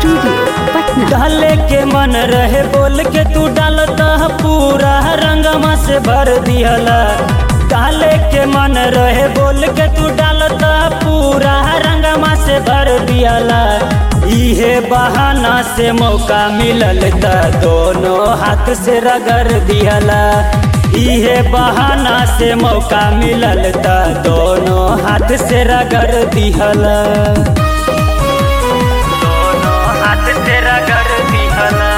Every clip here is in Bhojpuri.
स्टूडियो पटना डाले के मन रहे बोल के तू डालता पूरा रंगमा से भर दिहला डाले के मन रहे बोल के तू डालता पूरा रंगमा से भर दिहला इहे बहाना से मौका मिलल त दोनों हाथ से रगड़ दिहला इहे बहाना से मौका मिलल त दोनों हाथ से रगड़ दिहला दोनों हाथ से रगड़ दिहला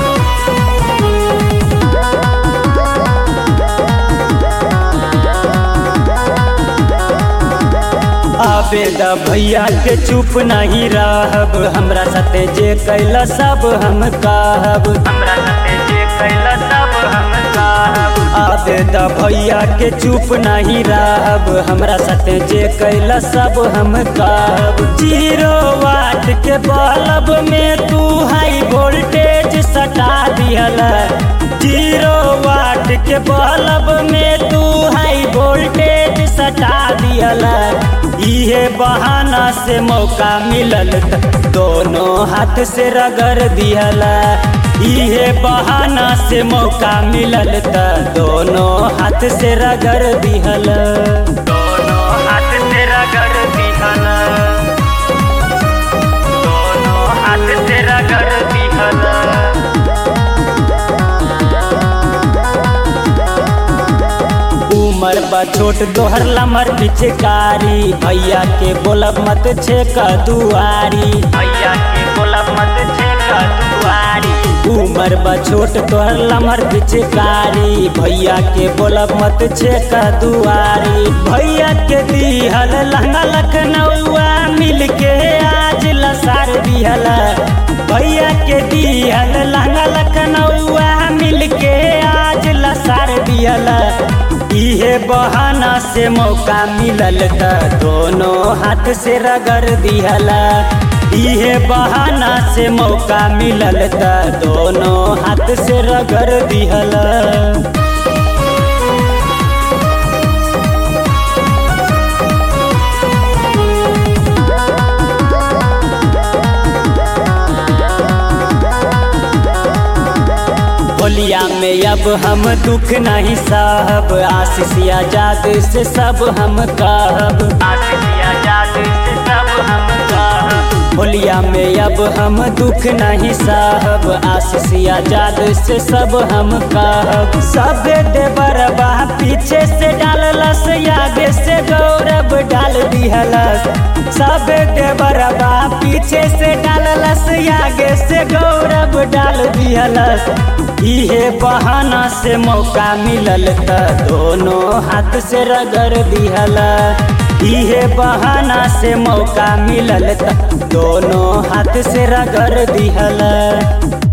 आबेदा भैया के चुप नहीं रहब हमरा साथे जे कैला सब हम कहब हमरा साथे जे कैला सब हम कहब आबेदा भैया के चुप नहीं रहब हमरा साथे जे कैला सब हम कहब जीरो वाट के बल्ब में तू हाई वोल्टेज सटा दिहला जीरो वाट के बल्ब में तू हाई वोल्टेज सटा दिहला इहे बहाना से मौका मिलल त दोनों हाथ से रगड़ दिहला इहे बहाना से मौका मिलल त दोनों हाथ से रगड़ दिहला दोनों हाथ से रगड़ दिहला दोनों हाथ से रगड़ दिहला उमर बा छोट दोहर लमर पिचकारी भैया के बोलब मत छे का दुआरी भैया के बोलब मत छे का दुआरी उमर बा छोट तोहर लमर पिचकारी भैया के बोलब मत छे का दुआरी भैया के दिहल लहंगा लखनऊआ मिल के आज लसार दिहला भैया के दिहल लहंगा लखनऊआ मिल के आज लसार दिहला इहे बहाना से मौका मिलल त दोनों हाथ से रगड़ दिहला इहे बहाना से मौका मिलल त दोनों हाथ से रगड़ दिहला होलिया में अब हम दुख नहीं सहब आशीष आजाद से सब हम कहब आशीष आजाद से सब हम कहब होलिया में अब हम दुख नहीं सहब आशीष आजाद से सब हम कहब सब देवरबा पीछे से डाललस आगे से गौरव डाल दिहलस सब देवरबा पीछे से डाललस आगे से गौरव डाल दिहलस इहे बहाना से मौका मिलल त दोनों हाथ से रगड़ दिहला इहे बहाना से मौका मिलल त दोनों हाथ से रगड़ दिहला